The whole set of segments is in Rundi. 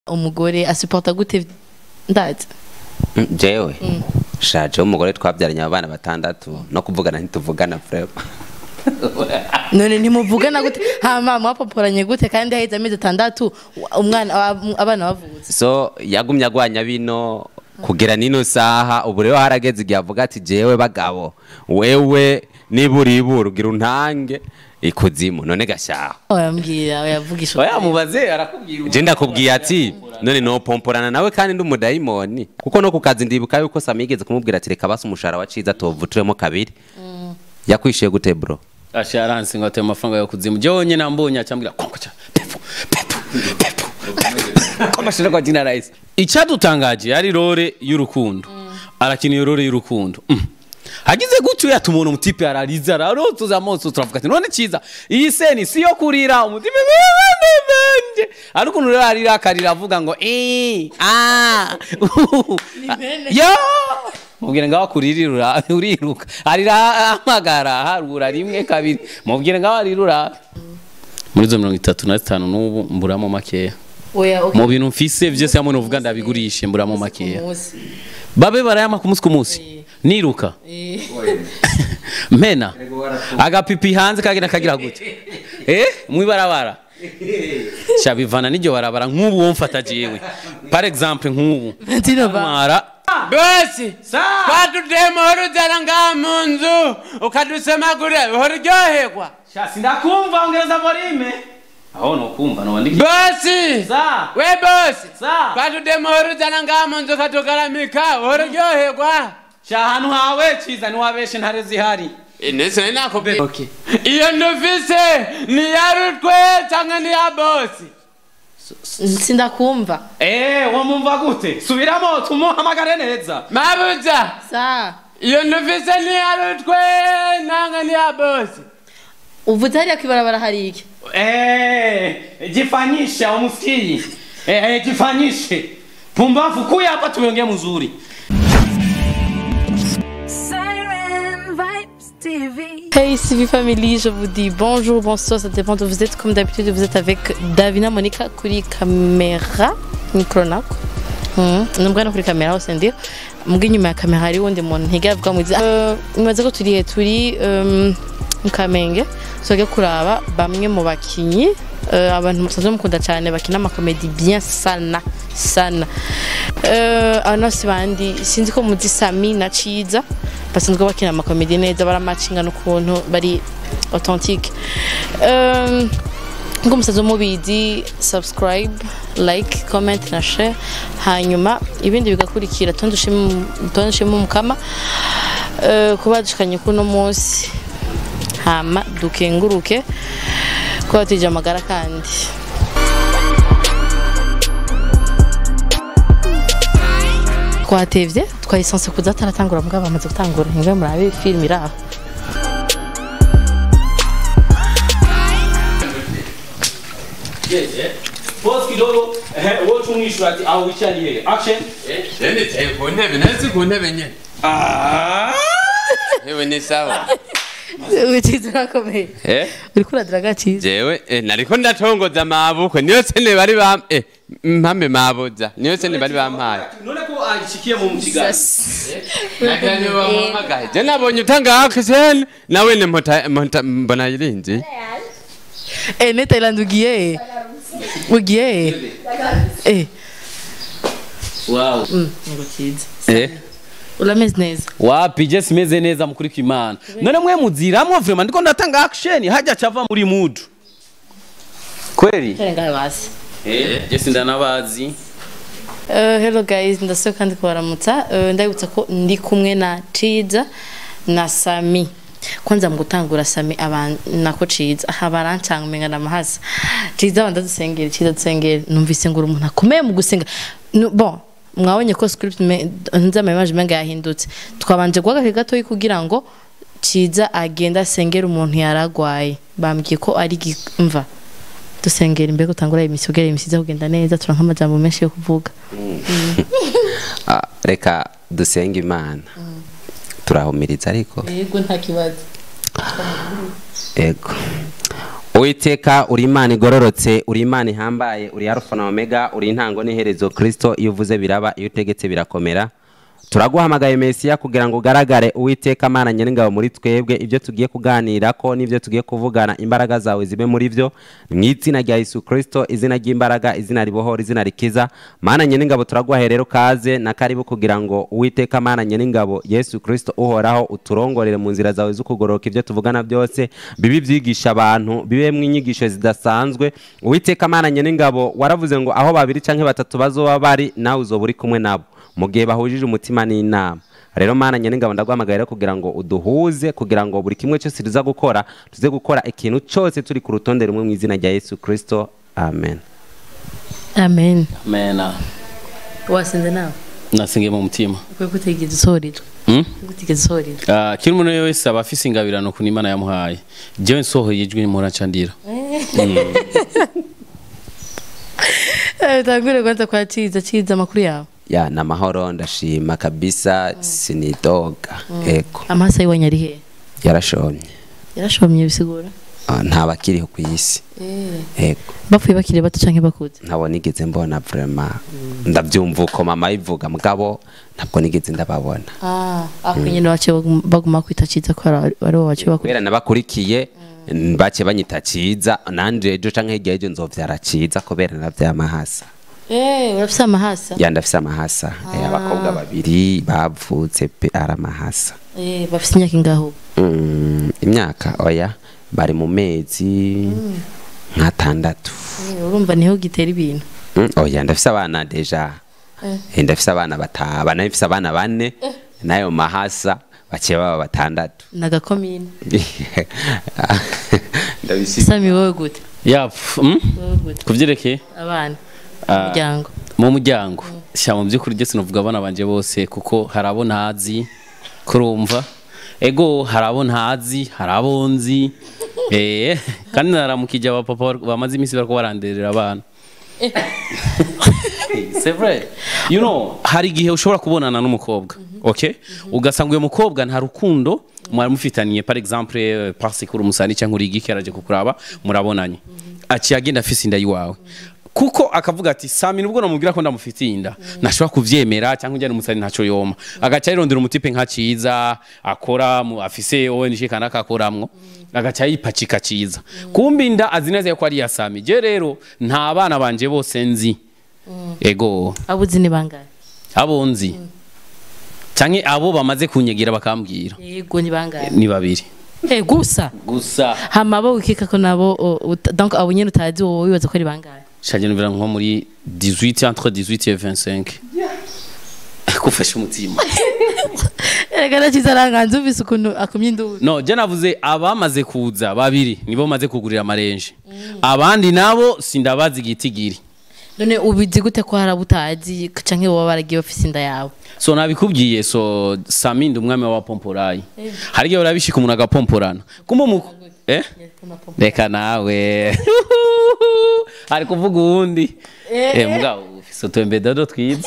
umugore asuporta gute ndazi Mm, jewe shaje umugore twabyaranye abana batandatu no kuvugana ntituvugana vrema none ntimuvugana gute hama mwapoporanye gute kandi haheze amezi atandatu umwana ab- abana bavutse so yagumye agwanya bino kugera nino saha ubu rero harageze igihe avuga ati jewe bagabo wewe nibura ibura ugira untange ikuzimu none gashaho oyambwira oyavugisha oya mubaze arakubwira je ndakubwiye ati none nopomporana nawe kandi ndi umudayimoni kuko no ku kazi ndibuka yuko sami yigeze kumubwira ati reka basi umushahara wa ciza tuvuturemo kabiri yakwishuye gute bro asha aransi ngo ateye amafaranga yo kuzimu jewe nyene ambonye acambwira konkoca pepu pepu pepu pepu komashira kwa jina rais icadutangaje yari rore y'urukundo arakina iyo rore y'urukundo Mm. hagize gutyo yatuma umuntu umutipe arariza ararotuza amaso turavuga ati none ciza iyi seni si yo kurira umutipe banje ari ukuntu rero arira akarira avuga ngo eh ah yo mubwire ngaho akuririra uriruka arira amagara harura rimwe kabiri mubwire ngaho arirura muri zo mirongo itatu na zitanu n'ubu mburamo makeya oya okay. mu bintu mfise vyose hamwe novuga ndabigurishe mburamo makeya Umunsi. babe barayama ku munsi ku munsi niruka Eh. mpena agapipi hanze kagenda kagira gute eh mwibarabara shabivana n'iryo barabara nk'ubu womfata jewe par exemple nk'ubu Valentino ba mara bose twatudema urujyana ngaha mu nzu ukadusemagurira uhora uryoherwa shasi ndakumva ongereza volume aho nokumva nowandiki bosi za we bosi za twatudema urujyana ngaha mu nzu ukatugaramika uhora uryoherwa sha ahantu hawe ciza niwabeshe ntare zihari ndetse nakubwiye iyo ndufise ni iya rutwe cyangwa ni iya bosi sindakumva eh wamumva gute subiramo tumuhamagare neza mabuja sa iyo ndufise ni iya rutwe nanga ni iya bosi uvuze hariya kwibarabara hari iki eh jifanyishe umusikii eh, eh jifanyishe pumbafu kuya hapa tumeongea mzuri Siren Vibes TV. Hey CV Family, je vous dis bonjour, bonsoir, ça dépend de vous êtes. Comme d'habitude, vous êtes avec Davina Monica kuri kamera, micro nako. Mm, nubwo no kuri kamera hose ndi mbwa inyuma ya kamera hari wundi muntu ntiga avuga mu uh, imaze ko turi turi um, mu Kamenge tujya kuraba bamwe mu bakinyi uh, abantu musanzwe mukunda cyane bakina amakomedi bien sana sana uh, abantu si bandi sinzi ko muzi Sami na Ciza basanzwe bakina amakomedi neza baramacinga n'ukuntu bari authentique um, ngo musaza mubizi subscribe like comment na share hanyuma ibindi bigakurikira tondushimo mukama uh, kuba dushikanye kuno munsi hama dukenguruke kuba tuje amagara kandi twatevye twayisanse kuza ataratangura mugabo bamaze gutangura ntimwe murabe filime iri aho Pause kidogo eh wowe tumwishura ati aho wicariye action niteye ku ntebe nasi ku ntebe nyine yewe ni sawa wikiza urakomeye eh uriko uradiraga ciza jewe eh, nariko ndatongoza mabukwe niyo sene bari bam eh, mpame mabuza niyo sene bari bampaye none ko agishikiye mu mugigano nagira niba bamuhamagaye je nabonye utanga akisene nawe ne mpota mpota- mbona yirinzi Eh, ne Thailand ugiye ugiye eh wow ngo ciza eh urameze neza wapi je simeze neza mukuri kw'imana none mwe muziramwo vraiment ndiko ndatanga action hajya cava muri mood kweli tare ngaho hasi eh je sindanabazi Uh, hello guys ndasaba kandi kubaramutsa uh, ndabibutsa ko ndi kumwe na ciza na sami kwanza mu gutangura sami abantu nako ciza aha barancanga umenga namahasa ciza wanda dusengere ciza dusengere numvise ngo uri umuntu akomeye mu gusenga Nu- bon mwabonye ko script nzamayimaje menga yahindutse twabanje guha agahe gatoyi kugira ngo ciza agenda asengera umuntu yaragwaye bambwiye ko ari gi- mva dusengera imbere gutangura imisi kugira imisi iza kugenda neza turanka amajambo menshi yo kuvuga Ah, reka dusenge imana turahumiriza ariko yego nta kibazo ego uwiteka uri imana igororotse uri imana ihambaye uri arufa na omega uri intango n'iherezo kirisito iyo uvuze biraba iyo utegetse birakomera turaguhamagaye mesiya kugira ngo ugaragare uwiteka mana nyiringabo muri twebwe ibyo tugiye kuganira ko n'ibyo tugiye kuvugana imbaraga zawe zibe muri byo mu izina rya yesu kirisito izina ry'imbaraga izina ribohora izina rikiza mana nyiringabo turaguhaye rero kaze na karibu kugira ngo uwiteka mana nyiringabo yesu kirisito uhoraho uturongorere mu nzira zawe zo kugororoka ibyo tuvugana byose bibe byigisha abantu bibemo inyigisho zidasanzwe uwiteka mana nyiringabo waravuze ngo aho babiri cyangwa batatu bazoba bari nawe uzoba uri kumwe nabo mu gihe bahujije umutima n'inama rero mana nyiringabo ndaguhamagaye rero kugira ngo uduhuze kugira ngo buri kimwe cyose tuza gukora tuze gukora ikintu cyose turi ku rutonde rumwe mu izina rya yesu kirisito amen amen mena wasinze nawe nasingiye mu mutima ukwiye gutegereza isohorero Hmm? gutegereza isohorero Ah, kiri umuntu wese aba afise ingabirano ku imana yamuhaye jewe nsohoye ijwi muracandira tangure kwanza kwa ciza ciza amakuru yawe ya ni amahoro ndashima kabisa sinidoga ego amaso yiwanyu ari hehe yarashomye yarashomye bisigura Ah, nta bakiriho ku isi ego bapfuye bakiri bato canke bakuze ntabwo nigeze mbona vrema ndabyumva uko mama ivuga mugabo ntabwo nigeze ndababona ako nyene baciye baguma- baguma kwita ciza ko ari ari bo baciye bakura kubera nabakurikiye bake banyita ciza nanje ejo canke hirya y'ejo nzovyara ciza kubera navyaye amahasa eh urafise amahasa ya ndafise amahasa Eh, abakobwa babiri bavutse pe ari amahasa eh bafise imyaka ingaho Mm, imyaka oya bari mu mezi nk'atandatu Eh, urumva niho gitera ibintu Mm, oya ndafise abana deja Eh, ndafise abana bataba nafise abana bane nayo mahasa baciye baba batandatu nagakomine ndabisiga sami wowe gute yap hmm? wowe gute kuvyerekeye abana Ah. umuryango mu muryango sha mu by'ukuri ndetse novuga abana banje bose kuko hari abo ntazi kurumva ego hari abo ntazi hari abo nzi eh kandi naramukije abapapa bamaze iminsi bariko baranderera abana c'est vrai you know hari igihe ushobora kubonana n'umukobwa okay ugasanga uyo mukobwa nta rukundo mwari mufitaniye par exemple eh, parce que uri umusani cyangwa uri igiki araje kukuraba murabonanye aciye agenda afise inda yiwawe kuko akavuga ati sami nubwo namubwira ko ndamufitiye inda ntashobora kuvyemera cyangwa ujyana umusani ntaco yoma agaca yirondera umutipe nka ciza akora mu- afise ONG kanaka akoramwo agaca yipacika ciza kumbe inda azi neza yuko ari iya sami je rero nta bana banje bose nzi ego abuzi ni bangahe abo nzi canke abo bamaze kunyegera bakambwira yego ni bangahe ni babiri eh gusa gusa hama abo wikeka ko nabo o, uta- donc abo nyene utazi wowe wibaza ko ari bangahe shaje numvira nko muri 18 entre 18 et 25 kufasha umutima erega naciza aranganza uvise ukuntu akumye induru no je navuze abamaze kuza babiri nibo maze kugurira amarenje abandi nabo sindabazi igitigiri none ubizi gute ko hari abo utazi canke boba baragiye bafise inda yawe so nabikubwiye so samindi umwami wa pomporayi hari igihe urabishika umuntu agapomporana kumbe umu eh reka nawe ari kuvuga uwundi eh mugabo ufise utembe dodo twiza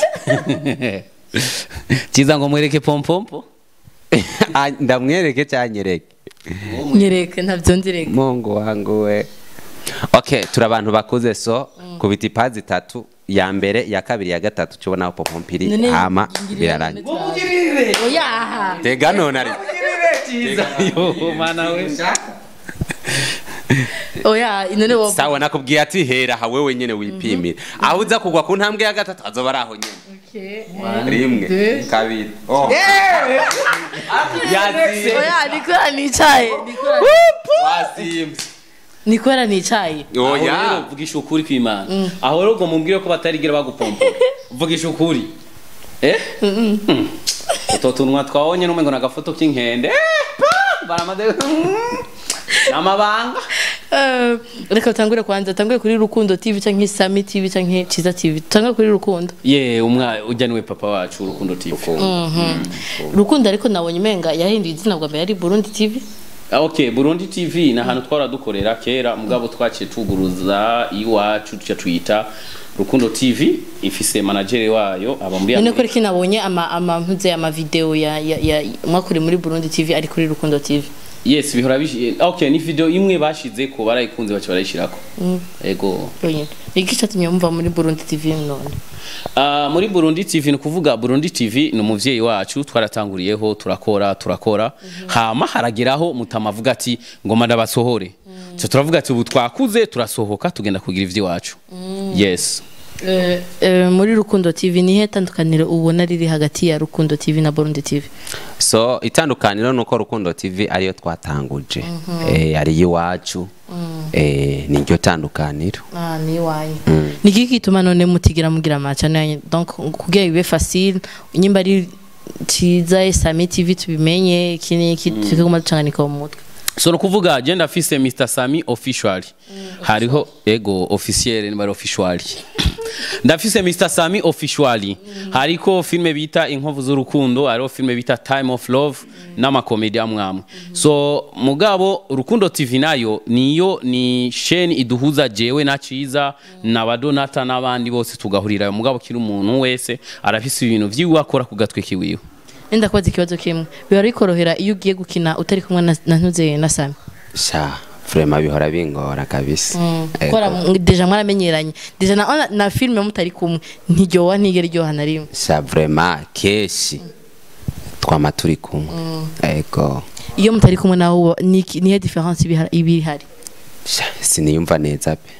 kiza ngo mwereke pompompo Ah, ndamwereke cyanyereke nyereke ntavyo ndireka mungu wangu we okay turi abantu bakuze so kubita ipazi itatu ya mbere ya kabiri ya gatatu tubonaho popompiri None hama ngirira birarangira oya tega none ari yo mana we oya none woba sawa nakubwiye ati hera aha wewe nyene wipimire aho uza kugwa ku ntambwe ya gatatu azoba ari aho nyene rimwe kabiri oh. yaziye oya nikora nicaye nikora wasimvye nikora nicaye aho oya rero vugisha ukuri kw'imana aho rero ngo mumbwire ko batarigera bagupompa vugisha ukuri eh Mm. utwo tunwa twabonye n'umwe ngo ni agafoto k'inkende Eh, pa! baramaze n'amabanga Eh, reka utangure kwanza utangure kuri rukundo tv canke sami tv canke ciza tv tutangure kuri rukundo ye umwa ujya niwe papa wacu urukundo tv rukundo ariko nabonye umenga yahinduye izina bwa mbere ari burundi tv Ah, ok burundi tv ni ahantu twara dukorera kera mugabo twaciye tuguruza iwacu tuca tuyita rukundo tv ifise managere wayo aba muri none ko Amerika. reki nabonye ama ama mpuze ama video ya ya, ya mwakuri muri burundi tv ari kuri rukundo tv yes bihora bishi okay ni video imwe bashize ko barayikunze baca barayishirako ego yonyine iki cyatumye wumva muri burundi tv none Ah, muri Burundi TV ni kuvuga Burundi TV ni umuvyeyi wacu twaratanguriyeho turakora turakora hama harageraho mutamavuga ati ngoma ndabasohore cyo turavuga ati ubu twakuze turasohoka tugenda kugira ivy'iwacu yes Eh, eh, muri rukundo tv nihe tandukaniro ubona riri hagati ya rukundo tv na burundi tv so itandukaniro ni uko rukundo tv ariyo twatanguje eh, ari iwacu eh, niryo tandukaniro Ah, ni iwanyu ni iki gituma none mutigira mugira amacano yanyu donc kugira bibe facile nyimba ari ciza sami tv tubimenye iki n'iki tukaguma ducanganika mu mutwe so no kuvuga je ndafise Mr Sami official hariho ego officiel ni bari official ndafise Mr Sami official hariko filme bita inkovu z'urukundo hariho filme bita Time of Love n'amakomedi amwamwe so mugabo Rukundo TV nayo niyo ni sheni iduhuza jewe na Ciza na Badonata n'abandi bose tugahurira mugabo kiri umuntu wese arafise ibintu vyiwe akora ku gatwe kiwiwe nenda kubaza ikibazo kimwe biba bikorohera iyo ugiye gukina utari kumwe na- na ntuze na sami sha vrema bihora bingora kabisa Ego. kora mu- deja mwaramenyeranye deja na, na, na filme mutari kumwe ntiryoha ntigera iryoha na rimwe sha vrema keshi twama turi kumwe ego iyo mutari kumwe nawe uba- ni iki- nihe difference iba iba ihari sha siniyumva neza pe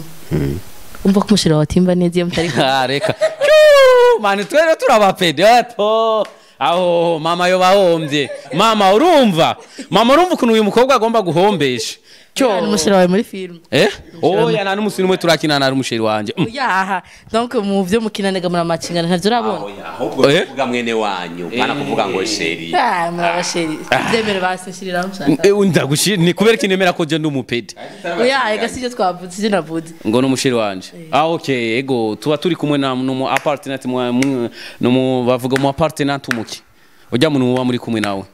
umva ko umushira watimba neza iyo mutari kumwe Ah, reka Kyuu, mani twere turabapedato aho mama yo bahombye mama urumva mama urumva ukuntu uyu mukobwa agomba guhombesha cyo ni umushira wawe muri filme eh oya nta n'umusiri umwe turakina na umusheri wanje Mm. yaha donc mu byo mukinanaga muri amakingana ntavyo urabona ahubwo Eh? kuvuga mwene wanyu bana kuvuga ngo sheri Ah, muri abasheri byemere basi nshiriraho nshaka Eh, ndagushi ni kubera kinemera ko je ndi umupedi oya ega sivyo twavuze sivyo navuze ngo n'umusheri wanje ah okay ego tuba turi kumwe na numu apartment mwa mwa- numu bavuga mu apartment umuki ujya muntu muba muri kumwe nawe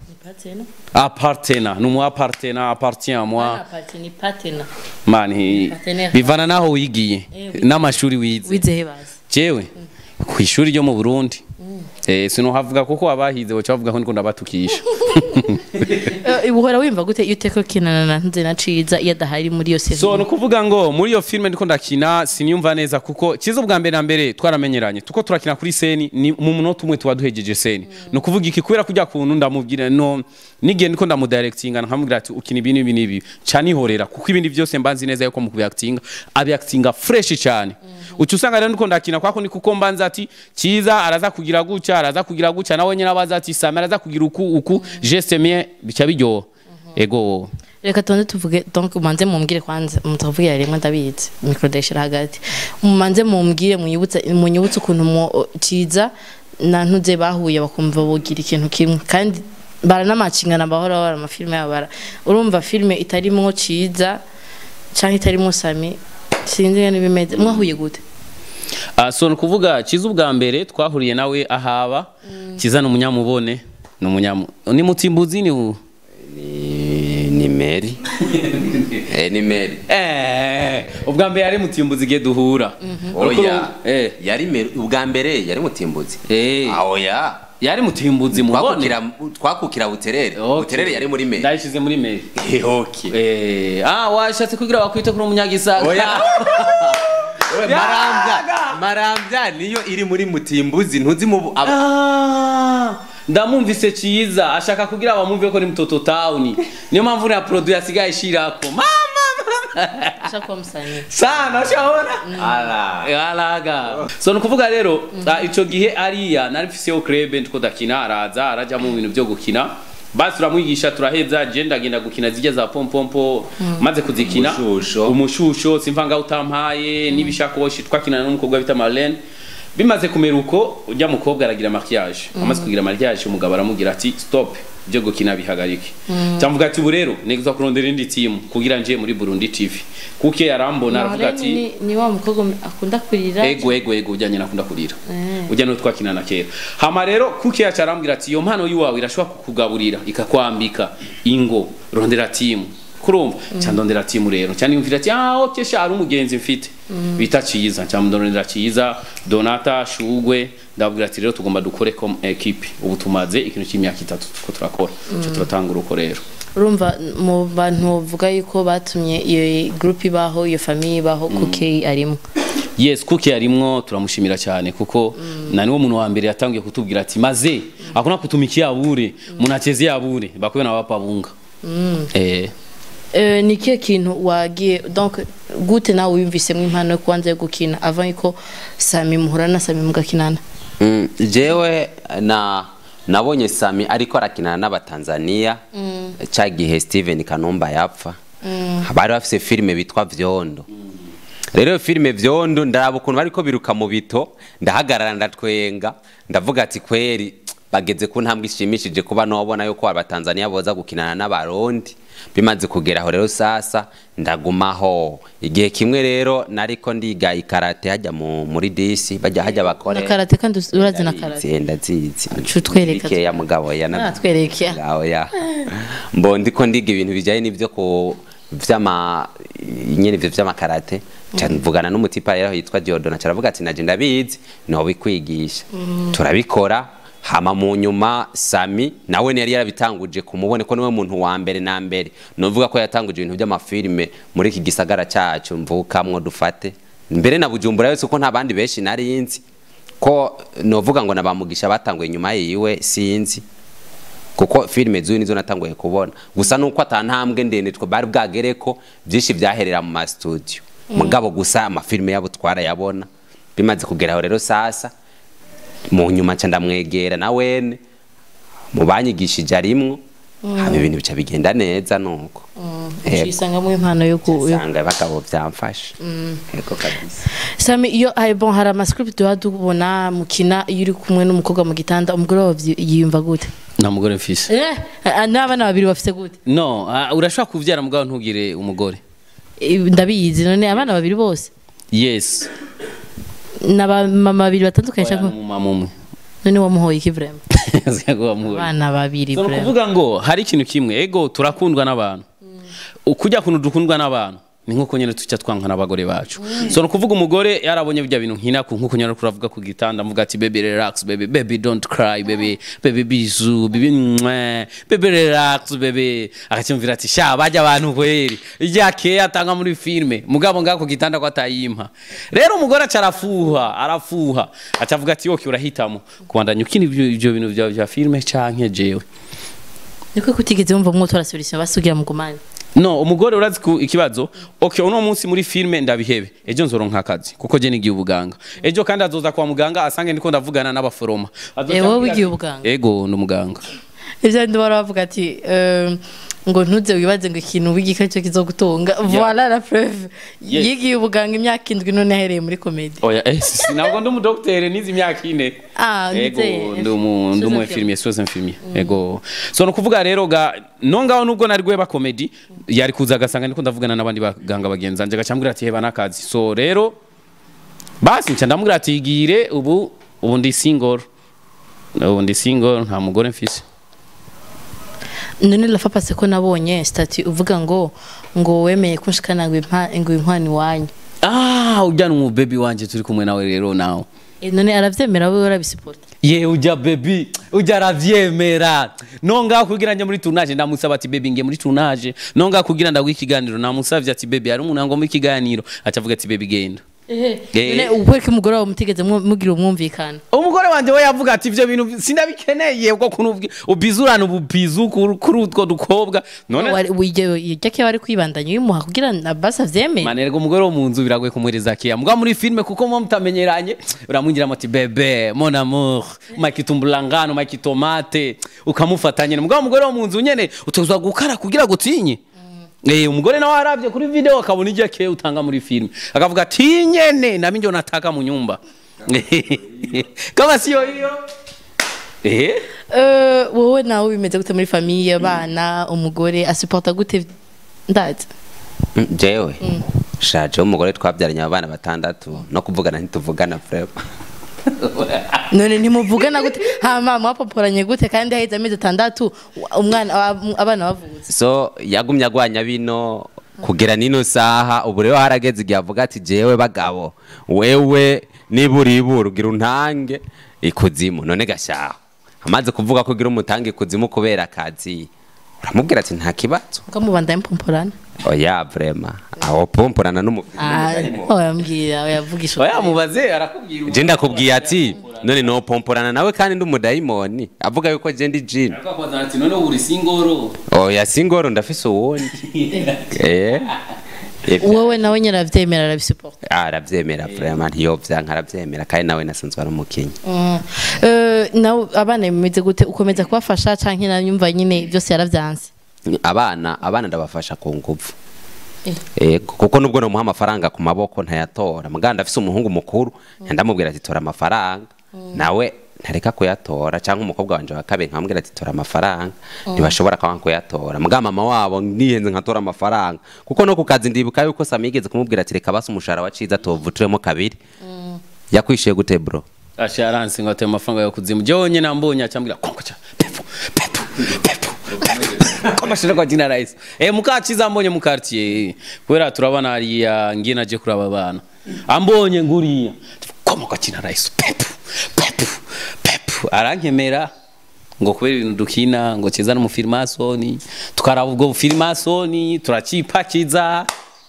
apartena numu apartena appartient à moi ni patena mani Partenaire. bivana naho wigiye n'amashuri wize wizehe basi jewe ku ishuri ryo mu burundi eh sinohavuga kuko abahize baca bavuga ko ndiko ndabatukisha Eh, uhora wimva gute iyo uteko kinana na ntuze na ciza iyo adahari muri iyo so serie ni ukuvuga ngo muri iyo filime ndiko ndakina siniyumva neza kuko kiza ubwa mbere na mbere twaramenyeranye tuko turakina kuri seni ni mu munota umwe tuba duhejeje seni ni ukuvuga iki kubera kujya kuntu ndamubwira no n'igihe ndiko ndamudirectinga nkamubwira ati ukina ibi n'ibi n'ibi ca nihorera kuko ibindi byose mba nzi neza yuko mu kubiactinga abiactinga fresh cyane uca usanga rero ndiko ndakina kwako ni kuko mbanza ati kiza araza kugira gutya araza kugira gutya nawe nyine abaza ati sami araza kugira uku uku geste mie bica biryoha ego reka tubanze tuvuge donc umanze mumbwire kwanza mutavugira rimwe ndabizi mikro ndayishira hagati mumanze mumbwire munyibutse munyibutse ukuntu mu ciza na ntuze bahuye bakumva bogira ikintu kimwe kandi baranamacingana bahora bara amafilme yabo bara urumva filme itarimwo ciza canke itarimwo sami sinzi ngene bimeze mwahuye gute Ah, so ni ukuvuga kiza ubwa mbere twahuriye nawe ahaba kiza ni umunyamubone ni umunyamu ni mutimbuzi ni u ni ni meri eh ni meri eh ubwa mbere yari mutimbuzi igihe duhura oya eh yari meri ubwa mbere yari mutimbuzi eh ah oya yari mutimbuzi mubone twakukira twakukira buterere Okay. buterere yari muri meri ndayishize muri meri Eh, okay eh ah washatse kugira bakwite kuri umunyagisaka oya Oya, marambya marambya niyo iri muri mutimbuzi ntuzi mu aba- Ah, ndamumvise ciza ashaka kugira abamumve ko ni mtoto town niyo mpamvu na produit asigaye ishirako mama shakuba musanye sana shabona ala alaga so ni ukuvuga rero ah, ico gihe ariya nari mfiseho club ndiko dakina araza araja mu bintu byo gukina basi turamwigisha turaheza je ndagenda gukina zijya za pompompo maze kuzikina Umushusho. umushusho simvanga utampaye n'ibishakoshi twakinana n'umukobwa bita Marlene bimaze kumera uko ujya mukobwa aragira maquillage amaze kugira maquillage umugabo aramubwira ati stop byo gukina bihagarike cyamvuga ati ubu rero nigeza kurondera indi timu kugira nje muri Burundi TV kuke yarambona aravuga ati ni, ni wa mukobwa akunda kurira ego ego ego ujyanye nakunda kurira ujya no twakinana kera hama rero kuki yacu arambwira ati iyo mpano yiwawe irashobora kukugaburira ikakwambika ingo rondera timu kurumva cyandondera timu rero cyane yumvira ati ah okay sha ari umugenzi mfite bita ciza cyamudondera ciza donata shugwe ndabwira ati rero tugomba dukore comme equipe ubu tumaze ikintu cy'imyaka itatu tuko turakora cyo turatanga uruko rero urumva mu bantu bavuga yuko batumye iyo group ibaho iyo famille ibaho kuki arimo yes kuki yarimwo turamushimira cyane kuko na niwo muntu wa mbere yatangiye kutubwira ati maze hakuna kutumikia bure munachezea bure bakwe na wapa bunga eh Eh, ni kihe kintu wagiye donc gute nawe wiyumvisemo impano yo kubanza yo gukina avant yuko sami muhura na sami mugakinana Mm, jewe na nabonye sami ariko arakinana n'abatanzania cya gihe steven kanumba yapfa bari bafise filime bitwa vyondo rero iyo filime vyondo ndaraba ukuntu bariko biruka mu bito ndahagarara ndatwenga ndavuga ati kweri bageze ku ntambwe ishimishije kuba nobona yuko abatanzania boza gukinana n'abarundi bimaze kugeraho rero sasa ndagumaho igihe kimwe rero nariko ndiga ikarate hajya mu, muri disi bajya hajya bakore na karate kandi us- urazi na karate Ndabizi, ndazizi Aca utwereka. bikeya mugabo ya Ah, twereke. Ngaho ya mbo ndiko ndiga ibintu bijyanye n'ibyo ku vyama nyene ivyo vy'amakarate ca mvugana n'umutipa rero yitwa Diodona caravuga ati naje ndabizi no bikwigisha turabikora hama mu nyuma Sami nawe yari yarabitanguje kumubone ko niwe muntu wa mbere na mbere novuga ko yatanguje ibintu by'amafilime muri iki gisagara cyacu mvukamwo dufate mbere na Bujumbura yose ko nta bandi benshi nari nzi ko novuga ngo nabamugisha batanguye nyuma yiwe sinzi kuko filime zuyu nizo natanguye kubona gusa nuko atantambwe ndende twe bari bwagere ko byinshi byaherera mu ma studio mugabo gusa amafilime yabo twarayabona bimaze kugeraho rero sasa mu nyuma nca ndamwegera na wene mu banyigishije arimwo haba ibintu bica bigenda neza nuko Yego. usangamo impano yo ku yo- usanga abagabo byamfasha yego kabisa sami iyo ay bon hari amascript duha tubona mukina iyo uri kumwe n'umukobwa mu gitanda umugore wawe vyi- yiyumva gute nta mugore mfise eh ah, n'abana babiri bafite gute no ah, urashobora kuvyara mugabo ntugire umugore Eh, ndabizi none abana babiri bose yes n'abamama babiri batandukanye Oya, cyangwa n'umumama umwe none wamuhoye iki vraiment Sigago wamuhoye. abana babiri so ni vraiment ukuvuga ngo hari ikintu kimwe ego turakundwa n'abantu ukujya kuntu dukundwa n'abantu ni nk'uko nyine tuca twankwa n'abagore bacu so ni ukuvuga umugore yarabonye bya bintu nkina ku nk'uko nyine turavuga ku gitanda mvuga ati baby relax baby baby don't cry baby baby bizu baby mwe baby relax baby akacyumvira ati sha bajya abantu kweri ijya ke atanga muri filme mugabo ngaho ku gitanda ko atayimpa rero umugore aca arafuha arafuha aca avuga ati yoki urahitamo kubandanya ukina ibyo ibyo bintu bya bya filme canke jewe niko kutigeze wumva mwotora solution basugira mugumane no umugore urazi ku ikibazo okay uno munsi muri filme ndabihebe ejo nzoronka akazi kuko je nigiye ubuganga ejo kandi azoza kwa muganga asange ndiko ndavugana n'abaforoma Azoca Eh, wowe ambwira wigiye ati, ubuganga? ego ni umuganga ivyo ndi bara bavuga ati eh, ngo ntuze wibaze ngo ikintu wigika cyo kizogutunga voilà la preuve Yes. yigiye ubuganga imyaka indwi none ahereye muri komedi oya eh si- ntabwo ndi umudoktere nizi imyaka ine Ah, ego ndizeye. ndi umu- ndi umu Soze infirmier soze infirmier ego so no kuvuga rero ga no ngaho nubwo nari gweba comedy yari kuza agasanga ndiko ndavugana n'abandi baganga bagenzi banje agacambwira ati heba n'akazi so rero basi nca ndamubwira ati igire ubu ubu ndi single ubu ndi single nta mugore mfise none lafa pase ko nabonye stati uvuga ngo ngo wemeye kunshikana ngo impa ngo inkwani wanyu ah ujyana umu baby wanje turi kumwe nawe rero nawe Eh, none aravyemera wewe urabisupport ye ujya baby ujya aravyemera nonga kugira nje muri tournage ndamusaba ati baby nge muri tournage nonga kugira ndaguha ikiganiro namusavye ati baby hari umuntu ngo mu ikiganiro acavuga ati baby genda ehe Eh. none ukweka umugore wawe mutigeze mwo- mugira umwumvikana umugore wanje we yavuga ati ivyo bintu sinabikeneye ubwo kuntu ubizurana ububizu kuri kuri utwo dukobwa none wari wije jake wari kwibandanya uyimuha kugira na basi avyemeye manerwa umugore wo mu nzu biragoye kumuhereza keya mugabo muri filme kuko muba mutamenyeranye uramwinjira muti bebe mon amour makitumbulangano makitomate ukamufata nyene mugabo umugore wo mu nzu nyene utozwa gukara kugira gutinye Eh, umugore nawe aravye kuri video akabona ijya keya utanga muri filme akavuga ati nyene nami ndio nataka mu nyumba kama sio hiyo eh Eh, wowe nawe bimeze gute muri famiye abana umugore asuporta gute ndazi Mm, jewe shaje umugore twabyaranye abana batandatu no kuvugana ntituvugana vrema none ntimuvugana gute hama mwapoporanye gute kandi haheze amezi atandatu umwana aba- abana bavutse so yagumye agwanya bino kugera nino saha ubu rero harageze igihe avuga ati jewe bagabo wewe niba uribura ugira untange ikuzimu none gashaho amaze kuvuga ko ugira umutange ikuzimu kubera akazi uramubwira ati nta kibazo ukamubanda mpomporana oya vrema aho pomporana n'umupira oyambwira oyavugisha oya mubaze arakubwira je ndakubwiye ati none no pomporana nawe kandi ndi umudayimoni avuga yuko je ndi jini akakwazana ati none uri singoro oya singoro ndafise uwundi eh Ivyo- wowe nawe nyine arabyemera arabisuporta Ah, aravyemera vrema ntiyovyanka aravyemera kandi nawe nasanzwe ari umukinyi Mm. Eh, nawe abana bimeze gute ukomeza kubafasha canke nanyumva nyine byose yaravyanse abana abana ndabafasha ku nguvu Eh. Ego, kuko nubwo nomuha amafaranga ku maboko ntayatora muganda afise umuhungu mukuru ndamubwira ati tora amafaranga nawe ntareka kuyatora cyangwa umukobwa wanje wa kabiri nkamubwira ati tora amafaranga ntibashobora kwanga kuyatora muga mama wabo niyenze nkatora amafaranga kuko no ku kazi ndibuka yuko Sami yigeze kumubwira ati reka basi umushahara wa ciza tuvuturemo kabiri yakwishuye gute bro asha aransi ngo ateye amafaranga yo kuzimu jewe nambonye acambwira konkocha pepu pepu pepu pepu komashira kwa jina rais eh mukaciza ambonye mu quartier kubera turabana hariya ngiye naje kuraba abana ambonye nguriya koma kwa jina rais pepu pepu pepu arankemera ngo kubera ibintu dukina ngo ceza n'umufirimasoni tukaraba ubwo bufirimasoni turacipakiza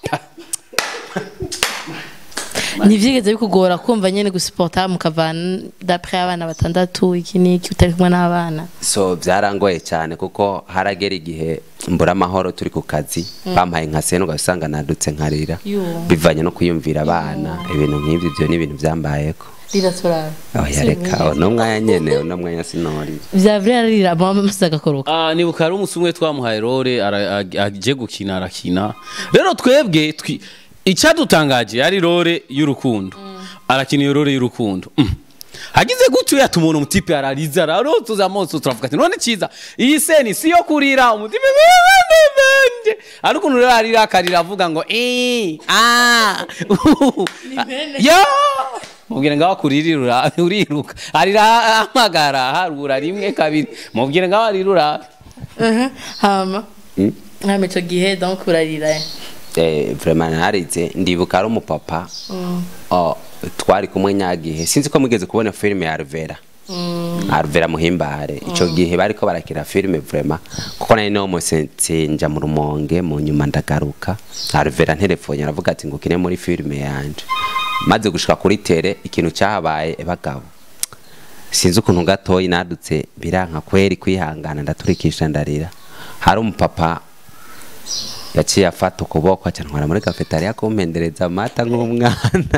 ntivyigeze bikugora kumva nyene gusuporta mukavana dapre abana batandatu iki niki utari kumwe n'abana so byarangoye cyane kuko haragera igihe mbura amahoro turi ku kazi bampaye nka seno ugasanga nadutse nkarira Yo. bivanye no kwiyumvira abana ibintu nk'ibyo ibyo ni ibintu byambayeko riraturaba oya reka uno mwanya nyene uno mwanya sinori vya vrai ararira mama musize agakoroka Ah, nibuka ari umunsi umwe twamuhaye role ara- ag- aje gukina arakina rero twebwe twi- icyadutangaje ari role y'urukundo arakina iyo role y'urukundo Mm. hagize gutyo yata umuntu umutipe arariza ararotuza amaso turavuga ati none cyiza iyi seni si yo kurira umutipe bende ari ukuntu rero arira akarira avuga ngo eh ah uhu. yo mubwire ngaho akuririra uriruka arira amagara harura rimwe kabiri mubwire ngaho arirura hama hama ico gihe donc urarira eh vraiment narize ndibuka ari umupapa oh, twari kumwe nyagihe sinzi ko mugeze kubona filime ya Arvera Arvera muhimbare ico gihe bariko barakira filime vraiment kuko nari no musenja mu rumonge mu nyuma ndagaruka Arvera ntelefone aravuga ati ngo kine muri filime yanje maze gushika kuri tere ikintu cyahabaye bagabo sinzi ukuntu gatoyi nadutse biranka kweri kwihangana ndaturikisha ndarira hari umupapa yaciye afata ukuboko acantwara muri kafetariya kumpendereza amata nk'umwana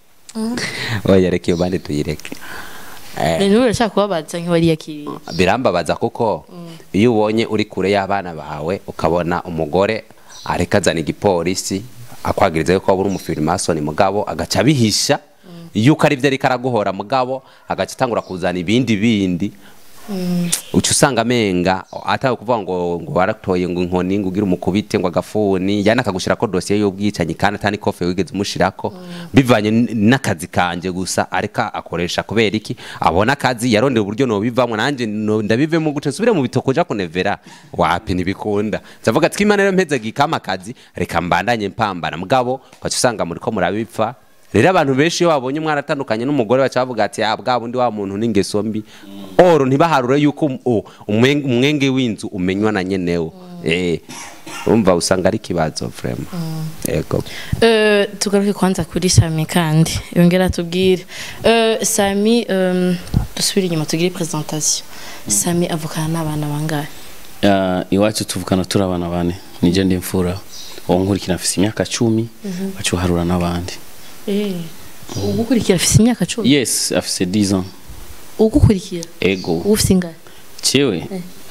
oya reka iyo bandi tuyireke Eh, rero urashaka kubabaza nk'iwariyakiriye birambabaza kuko iyo ubonye uri kure y'abana bawe ukabona umugore areka azana igipolisi akwagiriza yuko waba uri umufirimasoni mugabo agaca abihisha yuko ari byo ariko araguhora mugabo agaca atangura kuzana ibindi bindi uca usanga amenga atawe kuvuga ngo ngo waratoye ngo inkoni ngo ugire umukubite ngo agafuni yana akagushirako dosiye y'ubwicanyi kandi atani kofe wigeze umushirako bivanye n- n'akazi kanje gusa areka akoresha kubera iki abona akazi yarondera uburyo nobivamwo nanje no- ndabivemo gute nsubire mu bitoko ja kunevera wapi ntibikunda ndavuga ati imana rero mpeze gikama akazi reka mbandanye mpambana mugabo ukaca usanga muriko murabipfa rero abantu benshi iyo babonye umwana atandukanye n'umugore baca bavuga ati ah bwa bundi wa muntu n'ingeso mbi oro ntibaharure yuko um- o- umwenge umwenge w'inzu umenywa na nyenewo eh umva usanga ari ikibazo vraiment yego Eh, tugaruke kwanza kuri sami kandi yongera tubwire Eh, sami em, dusubire inyuma tugire presentation sami avukana n'abana bangahe Ah, iwacu tuvukana turi abana bane nije ndi mfura uwo nkurikira afise imyaka cumi baca uharura n'abandi ugukurikira afise imyaka cumi yes afise 10 ans ugukurikira ego ufise ingahe cewe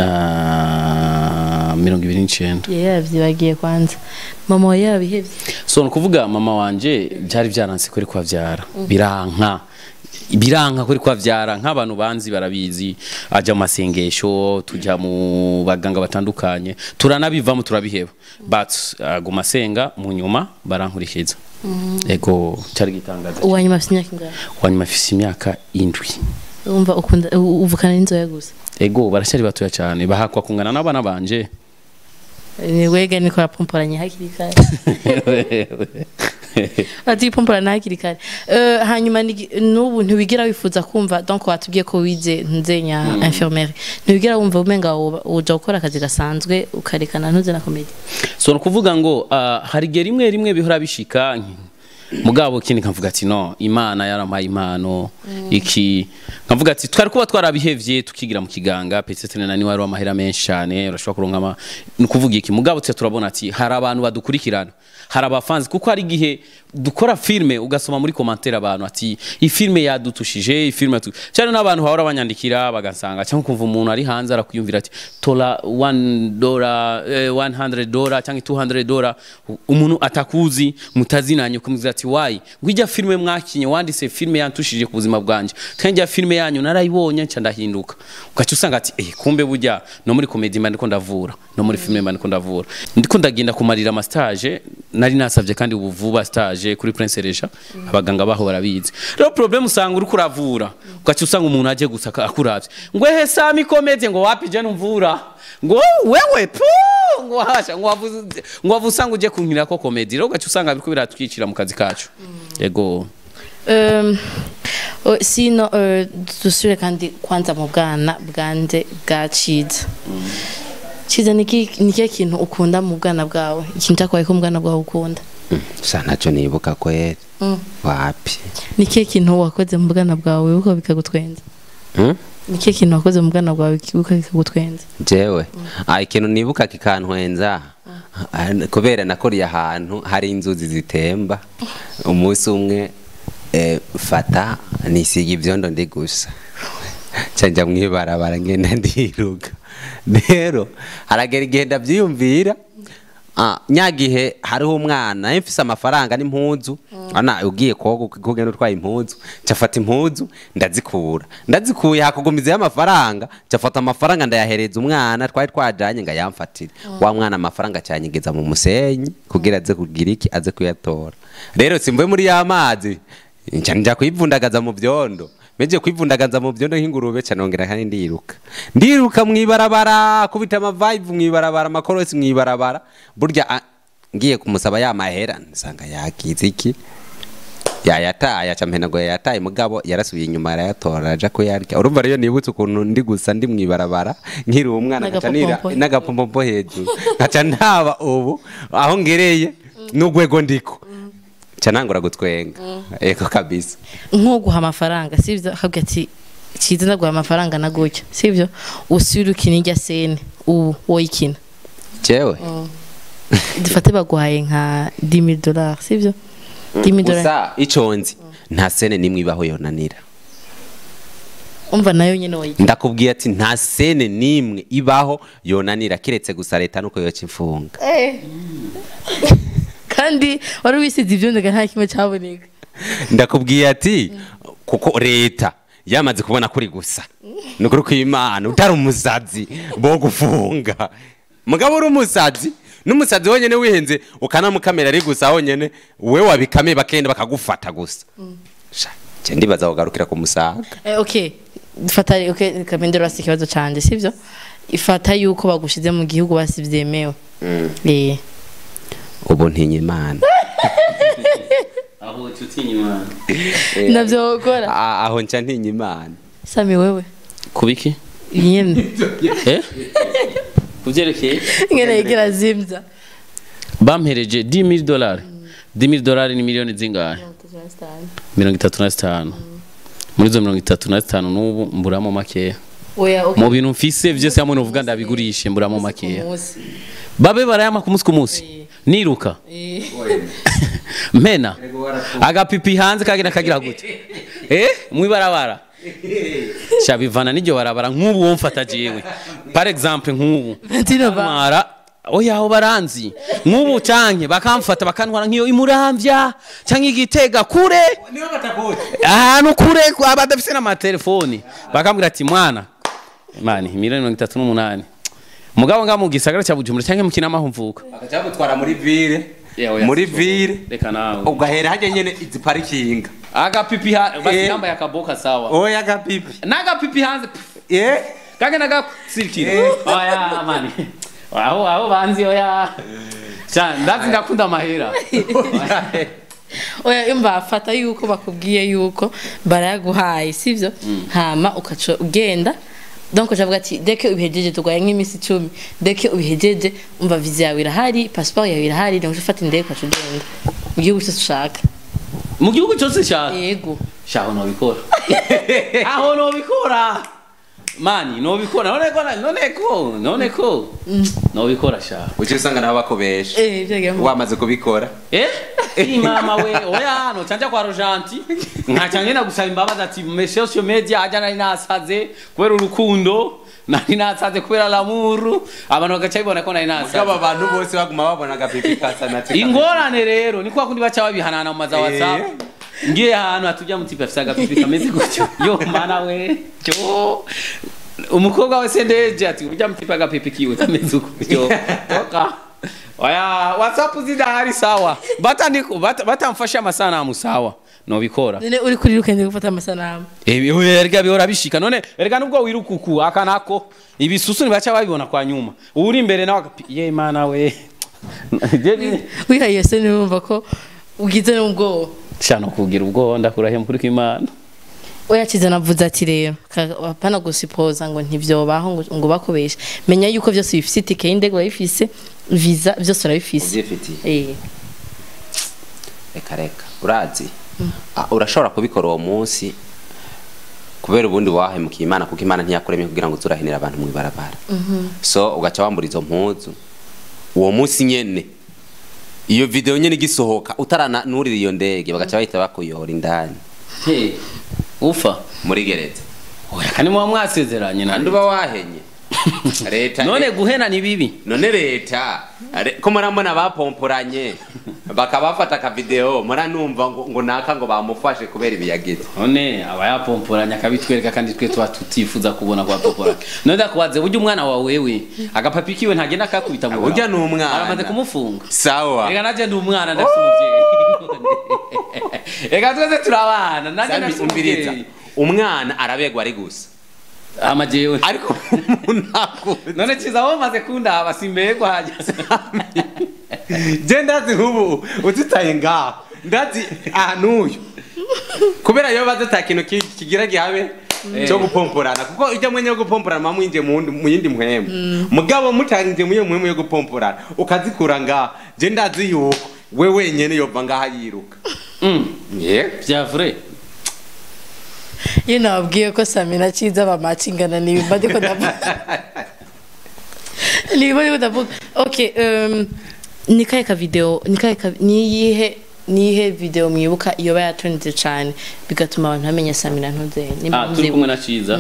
ah, mirongo ibiri n'icenda yari yavyibagiye kwanza mama wawe yabihevye so ni ukuvuga mama wanje byari byaranse kuri kwavyara biranka biranka kuri kwavyara nk'abantu banzi barabizi ajya mu masengesho tujya mu baganga batandukanye turanabivamo turabiheba but aguma asenga mu nyuma barankurikiza ego cyari gitangaza uwanyuma afise imyaka ingahe wanyuma afise imyaka indwi umva ukunda u- uvukana n'inzoya gusa ego baracyari batoya cyane bahakwa kungana n'abana banje ni wega niko rapomporanye hakiri kare batipompora ntakiri kare Eh, hanyuma ni- n'ubu ntiwigira wifuza kumva donc watubwiye ko wize nzenya infirmiere ntiwigira wumva umenga woba- uja gukora akazi gasanzwe ukarekana ntuze na komedi so ni ukuvuga ngo ah, hari igihe rimwe rimwe bihora bishika mugabo kindi nkavuga ati no imana yarampaye impano iki nkavuga ati twari kuba twarabihevye tukigira mu kiganga petete na niwe wari amahera menshi cyane urashobora kuronka ama ni ukuvuga iki mugabo tse turabona ati hari abantu badukurikirana hari abafanzi kuko hari igihe dukora filme ugasoma muri commentaire abantu ati iyi filme yadutushije iyi filme yatu-" cyane n'abantu bahora banyandikira bagasanga cyangwa kumva umuntu ari hanze arakwiyumvira ati tora 1 dollar eh, 100 dollar cyangwa 200 dollar umuntu atakuzi mutazinanye kumubwira ati why ngwijya filme mwakinye wanditse filme yantushije ku buzima bwanje kandi ya filme yanyu narayibonye nca ndahinduka ugaca usanga ati eh kumbe burya no muri comedy mba ndiko ndavura no muri filme mba ndiko ndavura ndiko ndagenda kumarira ama stage nari nasavye kandi ubu vuba stage kuri Prince Reja abaganga baho barabizi rero problem usanga uri kuravura ugaca usanga umuntu aje gusa akuravye ngo ehe sami comedy ngo wapi je numvura ngo wewe pu ngo hasha ngo wavuze ngo wavuze usanga uje kunkira ko comedy rero ugaca usanga biriko biratwikira mu kazi kacu yego Um, o- sino uh, dusubire kandi kwanza mu bwana bwanje bwa ciza ciza niki nikihe kintu ukunda mu bwana bwawe ikintu cyakubaye ko mu bwana bwawe ukunda sa ntacyo nibuka kweri Mm. wapi nikihe kintu wakoze mu bwana bwawe wibuka bikagutwenza Hmm? nikihe kintu wakoze mu bwana bwawe wibuka bikagutwenza jewe ah ikintu nibuka kikantwenza ah, kubera nakoriye ahantu hari inzuzi zitemba umunsi umwe eh, fata nisiga ibyondo ndi gusa canja mwibarabara ngenda ndiruka rero haragera igihe ndabyiyumvira Ah, nyagihe hariho umwana nawe mfise amafaranga n'impuzu ana ugiye koga kugenda utwaye impuzu cafata impuzu ndazikura ndazikuye hakugumizayo amafaranga cafata amafaranga ndayahereza umwana twari twajanye ngo ayamfatire wa mwana amafaranga cyanyigeza mu musenyi kugira aze kugira iki aze kuyatora rero simvuye muri ya mazi nca nja kwivundagaza mu byondo meje kwivundagaza mu byondo nk'ingurube ca nongera kandi ndiruka ndiruka mwibarabara kubita amavibe mwibarabara amakorosi mwibarabara burya ah, ngiye kumusaba ya mahera nsanga yagize iki yayataye aca mpenago yayataye mugabo yarasubiye inyuma arayatora aja kuyarya urumva rero nibutse ukuntu ndi gusa ndi mwibarabara nkiri umwana nkaca nira N'agapopompo. n'agapompo hejuru nkaca ntaba ubu aho ngereye n'ugwego ndiko ca nangura gutwenga eko kabisa nkuguha amafaranga sivyo akabwira ati ciza ndaguha amafaranga na gutya sivyo usubire ukina irya sene ubu woyikina jewe dufate baguhaye nka 10000 dollars sivyo 10000 dollars gusa ico nzi nta sene nimwe ibaho yonanira umva nayo nyene woyikina ndakubwiye ati nta sene nimwe ibaho yonanira kiretse gusa leta nuko yoca imfunga kandi wari wisize ivyondega nta kimwe caboneka ndakubwiye ati kuko leta yamaze kubona kuri gusa ni ukuri kw'imana utari umusazi bo gufunga mugabo uri umusazi n'umusazi wonyene wihenze ukanamukamera ari gusa wonyene we wabikame bakenda bakagufata gusa Sha, nce ndibaza kugarukira ku musaga Eh, okay fata okay kamendero basi ikibazo canje sivyo ifata yuko bagushize mu gihugu basi vyemewe eh ubu ntinya imana aho tutinya imana navyo gukora A- aho nca ntinya imana sami wewe kubiki nyene eh kuvyerekeye ngene igira zimza bampereje 10000 dollars 10000 dollars ni miliyoni zingahe mirongo itatu na zitanu muri izo mirongo itatu na zitanu n'ubu mburamo makeya oya okay mu bintu mfise vyose hamwe novuga ndabigurishe mburamo makeya Umunsi. babe barayama ku munsi ku munsi niruka mpena agapipi hanze kagenda kagira gute eh mwibarabara sha bivana n'iryo barabara nk'ubu wo mfata jewe par exemple nk'ubu Valentino ba- ntwara oya aho baranzi nk'ubu canke bakamfata bakantwara nk'iyo imuramvya canke igitega kure ahantu kure kwa badafise n'amatelefoni bakambwira ati mwana mani miliyoni mirongo itatu n'umunani mugabo nga mu gisagara cya bujumbura canke mu kinama mvuka bakaca bagutwara muri vire Yeah, oya, muri siko. vire reka nawe ugahera hajya nyene izi parikinga agapipi ha basi Eh. yambaye akaboka sawa oya gapipi n'agapipi hanze pff, eh kagenda gakurikira Eh. oya mani aho aho banzi oya Sha, ndazi ndakunda amahera oya imva fata yuko bakubwiye yuko barayaguhaye sivyo hama ukaca ugenda donc ucavuga ati deke ubihejeje turwaye nk'iminsi icumi deke ubihejeje umva viza yawe irahari passport yawe irahari donc ufata indege ukaca ugenda mu gihugu cyose ushaka mu gihugu cyose cyane yego shaho nobikora aho nobikora mani nobikora none ko none ko none ko nobikora shaho uci usanga nabo bakubesha eh byagiye mu wamaze kubikora eh iyi mama we oya hano canja kwa rojanti nkaca ngenda gusaba imbabazi ati me social media aja nari nasaze kubera urukundo nari nasaze kubera lamuru abantu bagaca bibona ko nari nasaze mugabo abantu bose baguma babona agapipi kasana ingorane rero ni kwa kundi baca babihanana mu maza whatsapp ngiye ahantu hatujya mutipe afise agapipi kameze gutyo yo mana we cyo umukobwa wese ndeje ati urya mutipe agapipi kiwe kameze gutyo toka oya whatsapp zidahari sawa batandiko bata- batamfashe amasanamu sawa nobikora none uri kuri rukende gufata amasanamu erega bihora bishika none erega nubwo wirukuku aka nako ibisusu ntibaca babibona kwa nyuma uri imbere nawe agapi ye mana we wihaye se numva ko ugize n'ubwoba shano kugira ubwoba ndakurahiye mukuri kw'imana oyakize navuze ati rero ka- apana gusipoza ngo ntivyobaho ngo, ngo bakubeshe menya yuko vyose bifise itike y'indege urabifise visa vyose urabifise uvyifitiye eh reka reka urazi Ah, urashobora kubikora uwo munsi kubera ubundi wahemukiye imana kuko imana ntiyakuremye kugira ngo uzurahinira abantu mu ibarabara so ugaca wambura izo mpuzu uwo munsi nyene iyo video nyene igisohoka utaranurira iyo ndege bagaca bahita bakuyora indani Hey, ufa muri gereza oya kandi muba mwasezeranye kandi nandi uba wahenye leta none guhena ni bibi none leta are- ko murambona bapomporanye bakabafata akavideo muranumva ngo, ngo naka ngo bamufashe kubera ibiyagize none aba yapomporanya akabitwereka kandi twe tuba tutifuza kubona kwa pomporanya none ndakubaze burya umwana wawe wewe agapapi kiwe ntagenda akakubita mu burya ni umwana aramaze kumufunga sawa reka naje ndi umwana ndafite umubyeyi reka twese turabana naje Sambi, ndafite umviriza umubyeyi umwana arabegwa ari gusa amajewe ariko umuntu akuze none kiza wowe maze kundaba simbegwa hajya je ndazi nk'ubu utitaye ngaho ndazi ahantu uyu kubera iyo bazi ata kintu ki- kigira gihabe cyo gupomporana kuko ijya mwenya yo gupomporana muba mwinjiye mu wundi- mu yindi muhemu mugabo mutangiye mu iyo muhemu yo gupomporana ukazikura ngaho je ndazi yuko we wenyene yova ngaho yiruka yeah. bya vrai iyo nababwiye ko samina ciza bamacingana nibimba ndiko ndavuga nibimba ndiko ndavuga okay um, ni kahe ka video ni kahe ka niyihe niyihe video mwibuka iyo bayatonze cyane bigatuma abantu bamenya samina ntuze ah turi kumwe na ciza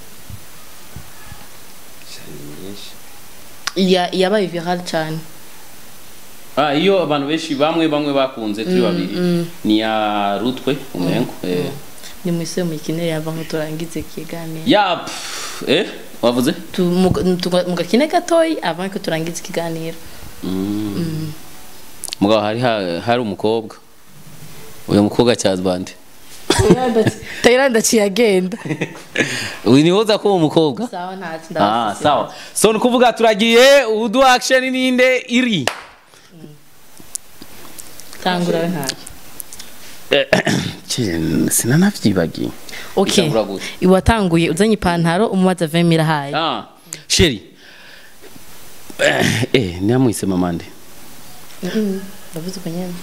ya yabaye viral cyane ah iyo abantu benshi bamwe bamwe bakunze turi babiri ni ya rutwe umengo eh ni mwise mu kinere yava nko turangize ikiganiro ya pff, eh wavuze Tu- mu- tu- mu gakine gatoyi avant ko turangize ikiganiro mugabo hari ha- hari umukobwa uyu mukobwa cyazbande tayira ndaciye agenda uyu niwe uza kuba umukobwa sawa ntacyo ah ndabafise. sawa so ni kuvuga turagiye udu action ninde iri tangura we ntacyo sinanavyibagiye okay Itangura gute? iwatanguye uzanye ipantaro umubaza vemi irahaye ah sheri eh eh namwise mamande ndavuze uko nyene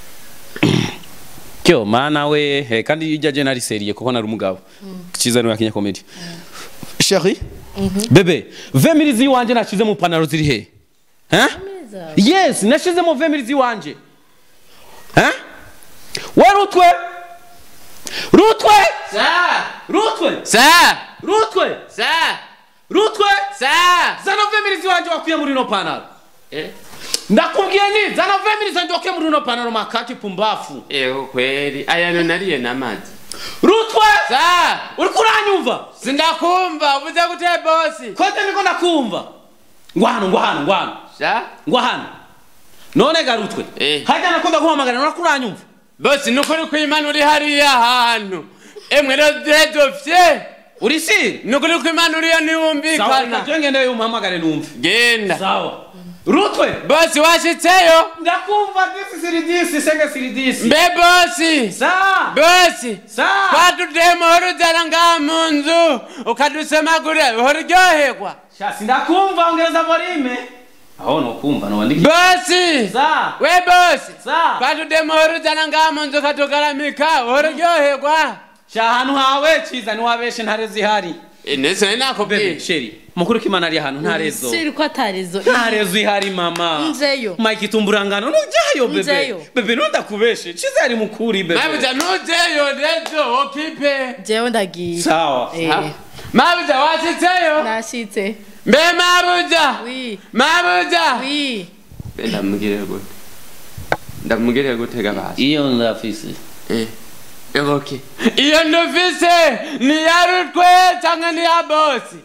kyo mana we eh, kandi ijya je nari serie kuko nari umugabo kiza ni yakinya comedy sheri bebe 20 milizi wanje nashize mu panaro ziri he hein yes nashize mu 20 milizi wanje hein we rutwe rutwe Sa! rutwe Sa! rutwe Sa! rutwe Sa! zana 20 milizi wanje wakuye muri no panaro ndakubwiye ni zana 20 milizi wanje wakuye muri no panaro makaki pumbafu Ego kweli. Aya no nariye n'amazi. rutwe Sa! uri kuranyumva Sindakumva uvuze gute bosi? kote niko ndakumva ngwano ngwano ngwano Sa! ngwano none garutwe Eh. hajya nakunda guhamagara nora kuranyumva Bosi nukuri kw'Imana uri hariya hantu. Emwe rero dredofye. uri siri Nukuri kw'Imana uriya sawa reka ntiwumvikana. je ngende umuhamagare numve Genda. sawa rutwe bosi washitseyo ndakumva disi siridisi senge siridisi mbe bosi sa bosi sa twatudemo uruzana ngaha mu nzu ukadusemagura uryoherwa shasi ndakumva ongereza volume aho nokumva nowandiki bosi sa we bosi sa twatudemo uruzana ngaha mu nzu ukatugaramika uryoherwa sha ahantu hawe ciza niwabeshe ntare zihari ndetse bebe nakubwiye sheri mukuru k'imana ari ahantu nta rezo siri ko atarizo nta rezo ihari mama Nzeyo. mike itumburangano nujyayo bebe Nzeyo. bebe nundakubeshe ciza yari mukuri bebe mabuja nujeyo rezo okipe jewe ndagiye sawa Eh, mabuja washitseyo nashitse mbe mabuja wi mabuja wi ndamugire gute ndamugire gutega basi iyo ndafise okay iyo ndufise ni ya rutwe cyangwa ni ya bosi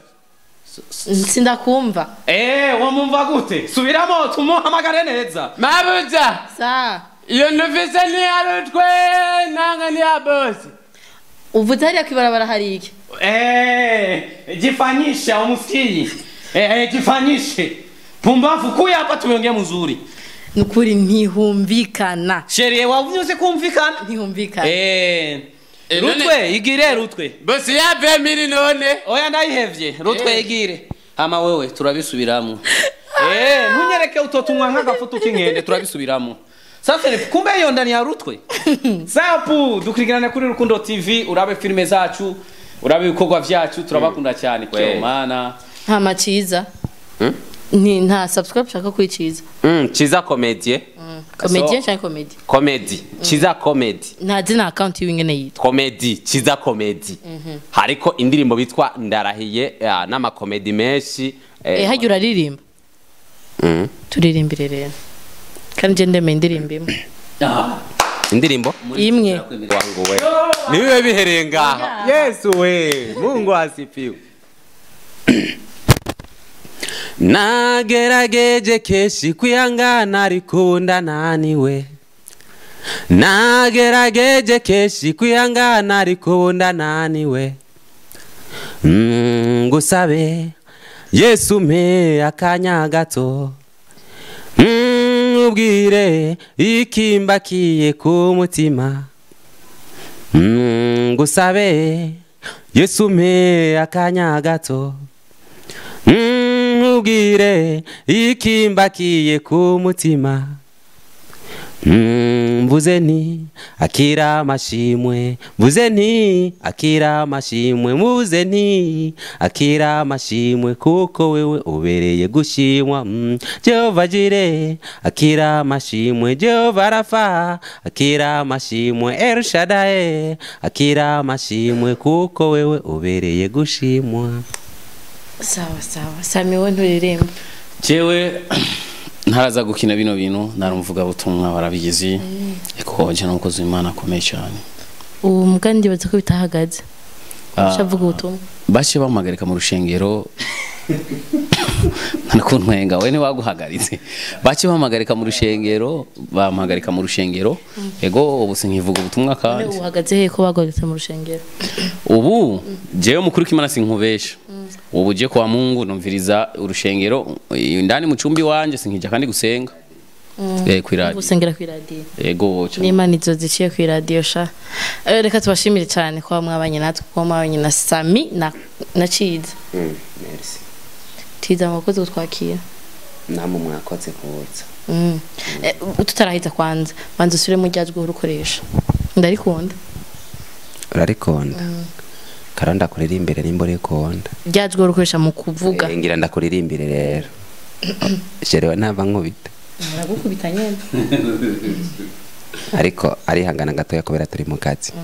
sindakumva Eh, wamumva gute subiramo tumuhamagare neza mabuja sa iyo ndufise ni ya rutwe nanga ni ya bosi uvuze hariya kwibarabara hari iki Eh, jifanyisha umusikii Eh, jifanyishe pumbafu kuya hapa tumeongea mzuri ni ukuri ntihumvikana sherie wavuze kumvikana ntihumvikana Eh, Eh, none- rutwe igire rutwe bosi yave miri none oya ndayihevye rutwe igire ama wewe turabisubiramwo Eh, ntunyereke utotunywa nk'agafutu k'inkende turabisubiramwo sasa ni- kumbe iyo ndani ya rutwe sapu dukurikirane kuri rukundo tv urabe filime zacu urabe ibikorwa vyacu turabakunda cyane Kweli. cyo mana nta maciza ni nta subscribe ushaka kwiciza Mm, chiza komedie komediye cyangwa komedi komedi chiza komedi nta zina akawunti yiwe ingene yitwa komedi chiza komedi hariko indirimbo bitwa ndarahiye ah, n'amakomedi menshi eh, eh hajya uraririmba mm. turirimbire rero kandi je ndemeye indirimbo imwe indirimbo imwe wangu we niwe bihereye ngaha yesu we mungu asifiwe nagerageje keshi kwihangana ariko ndananiwe nagerageje keshi kwihangana ariko ndananiwe Mm, ngusabe yesu mpe akanya gato Mm, ubwire ikimbakiye ku mutima Mm, ngusabe yesu mpe akanya gato Mm, ubwire ikimbakiye ku mutima Mm, mvuze nti akira amashimwe mvuze nti akira amashimwe mvuze nti akira amashimwe kuko wewe ubereye gushimwa mm. jehova jire akira amashimwe jehova rafa akira amashimwe elshadae akira amashimwe kuko wewe ubereye gushimwa sawa sawa sami we nturirimba jewe ntaraza gukina bino bintu narumvuga butumwa barabigize eko je n'umukozi w'imana akomeye cyane ubu mbwa ndibaza ko bitahagaze Ah. shavuga ubutumwa bace bamuhagarika mu rushengero nakuntwenga we ntiwaguhagaritse bace bamuhagarika mu rushengero bamuhagarika mu rushengero ego ubu sinkivuga ubutumwa none kandi uhagaze he ko bagwagitse mu rushengero ubu jewe mukuru k'imana sinkubesha ubu je kwa mungu numviriza urushengero indani mu cumbi wanje sinkija kandi gusenga eh kwiradi gusengera ku iradiyo ego cyane n'imana izo ziciye ku iradiyo sha Eh, reka tubashimire cyane kuba mwabanye natwe kuba mwabanye na sami na na ciza merci ciza mwakoze kutwakira namwe mwakoze kuza Mm. Eh, tutarahita kwanza banza usubire mu ryajwe urukoresha ndarikunda urarikonda karo ndakuririmbire nimba urikonda ryajwe urukoresha mu kuvuga Eh, ngira ndakuririmbire rero jerewe nava nkubita aragukubita nyene ariko arihangana gatoya kubera turi mu kazi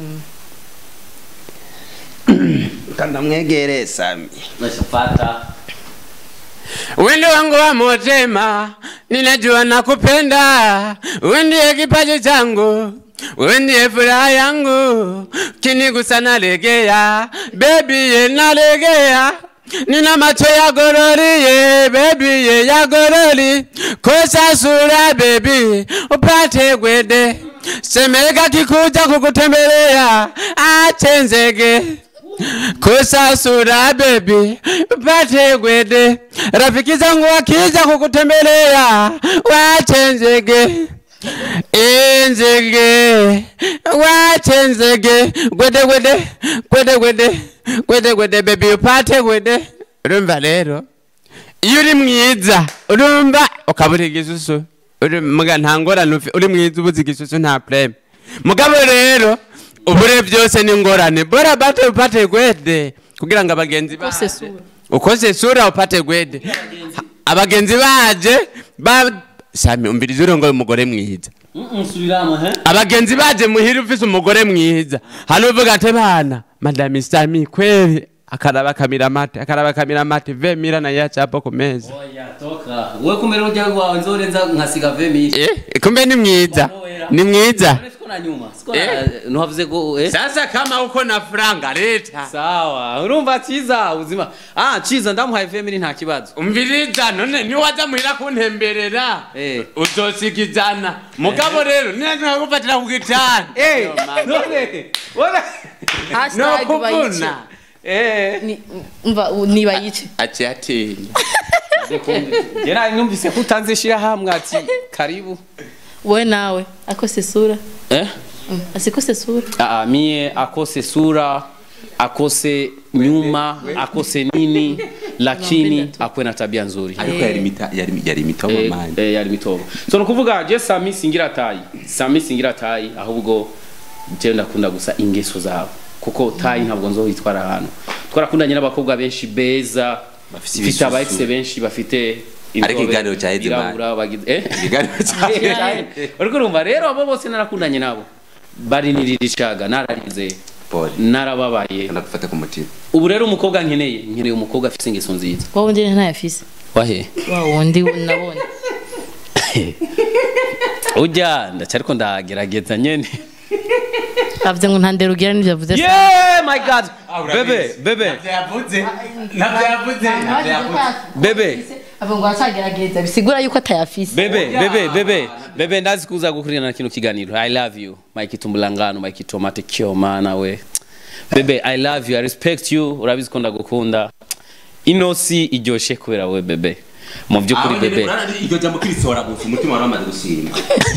kandamwegere sami nashapata Wendo wangu wa motema, ninajua nakupenda. Wewe ndiye kipaji changu, wewe ndiye furaha yangu. Kinigusa nalegea, baby ye nalegea. Nina macho ya gorori ye, baby ye ya gorori. Kosa sura baby, upate gwede. Semeka kikuja kukutembelea, ache nzege. kusasura bebi pate gwede rafiki zangu wakija kukutembelea wache nzege inzege wache nzege gwede gwede gwede gwede gwede gwede bebi upate gwede urumva rero iyo uri mwiza urumva ukabura igisusu uri muga nta ngorane ufi- uri mwiza ubuze igisusu nta preme mugabo rero ubure byose ni ingorane bora bate upate gwede kugira ngo abagenzi Ukose baje sura. ukose sura upate gwede abagenzi baje ba sami umviriza urongoye umugore mwiza subiramo he abagenzi baje muhira ufise umugore mwiza hano uvuga ati bana madame sami kweli akaraba kamira amate akaraba kamira amate ve mira na yacha hapo ku meza oya toka we kumera urya rwawe nzorenza nkasiga vemi eh kumbe ni mwiza ni mwiza siko na nyuma siko na ntuhavuze ko eh sasa kama uko na franga leta sawa urumva cyiza ubuzima ah cyiza ndamuhaye vemi nta kibazo umviriza none niwaza muhira kuntemberera Eh. uzosigizana mugabo rero ninaza kufatira ku gitanda eh none wala Hashtag bayice. eh Ni- umva u- ni bayice aci atinya jera numvise ko utanze shira hamwe ati karibu wowe nawe akose sura eh Mm, asikose sura Ah, ah, mie akose sura akose nyuma akose nini lakini akwe na tabia nzuri ariko yari mita yari yari mitobo Eh, manje eh, yari mitobo so nukuvuga je sami singira tayi sami singira tayi ahubwo je ndakunda gusa ingeso zawe kuko tayi ntabwo nzohitwara ahantu twarakundanye n'abakobwa benshi beza Bafise bafite aba ibisusu. ex benshi bafite Ariko inzobe, ikiganiro cya Edimani. birabura, bagize- eh ikiganiro cyawe uriko urumva rero abo bose narakundanye nabo barinirira ishaga nararize Paul narababaye ndagufata ku mutima ubu rero umukobwa nkeneye nkeneye umukobwa afite ingeso nziza wowe undi ntayafise wahe wa wundi nabonye ujya ndacyariko ndagerageza nyene avuze ngo nta ndero ugira n'ibyo avuze yeah my god bebe bebe yavuze nabyo yavuze nabyo yavuze bebe avuga ngo aracagerageza bisigura yuko atayafise bebe bebe bebe bebe ndazi kuza gukurikirana kino kiganiro i love you mike tumbulangano mike tomate kyo mana we bebe i love you i respect you urabizi ko ndagukunda ino si iryoshe kubera we bebe mu by'ukuri bebe iryo jambo kirisora gusa umutima wari wamaze gushima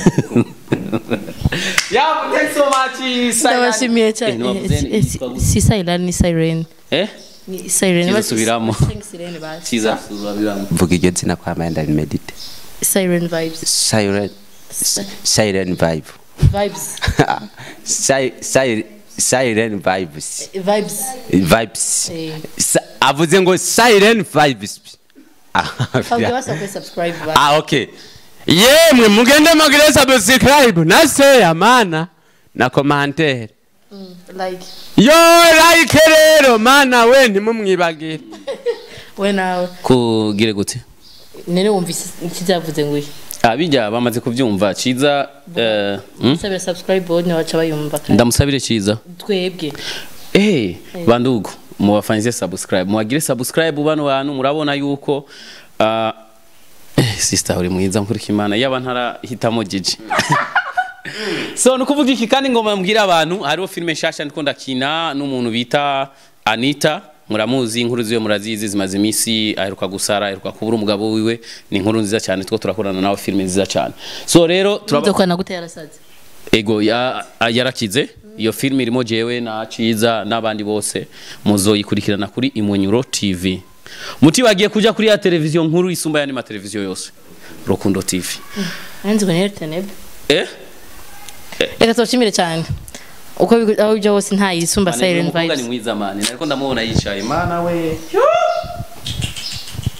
yeah thanks so much ndabashimiye cyane Eh, ntiwavuze Eh, ni- eh, yitwa gute? si sayirani ni sayireni eh ni sayireni Kiza subiramo. sayireni bazi kiza subiramo mvuga iryo zina kwa maya ndabimedite sayireni vibes siren siren vibe vibes Si- si- siren vibes vibes vibes Eh. Sa- avuze ngo siren vibes Fabio basa kuri subscribe ba ah okay yemwe mugende mugire subscribe na share mana na commentaire like yo like rero mana we ntimumwibagire we nawe kugire gute nene wumvise ikivyavuze ngo iki ah bijya bamaze kubyumva ciza eh hmm? sabira subscribe bo ni baca bayumva kandi ndamusabire ciza twebwe Eh, bandugu mubafanyize subscribe muwagire subscribe bano bantu murabona yuko ah, eh, sister uri mwiza nkurika imana yaba ntarahitamo jiji so nukuvuga iki kandi ngoma mbwira abantu hariho filime nshasha ndiko ndakina n'umuntu bita Anita muramuzi inkuru ziwe murazizi zimaze iminsi aheruka gusara aheruka kubura umugabo wiwe ni inkuru nziza cyane two turakorana nawe filime nziza cyane so rero turaba nzokwana gute yarasaze ego ya, a- yarakize iyo filime irimo jewe na ciza n'abandi bose muzoyikurikirana kuri imunyuro tv mutibagiye kuja kuri ya televiziyo nkuru isumba yandi mateleviziyo yose rukundo tv nanzi ngo nerteneb eh reka tubashimire cyane uko bigo- aho bijya hose nta yisumba Mane, silent umukobwa ni vibes mwiza mani nariko ndamubona yicaye mana we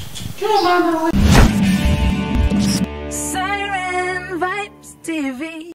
Siren Vibes TV.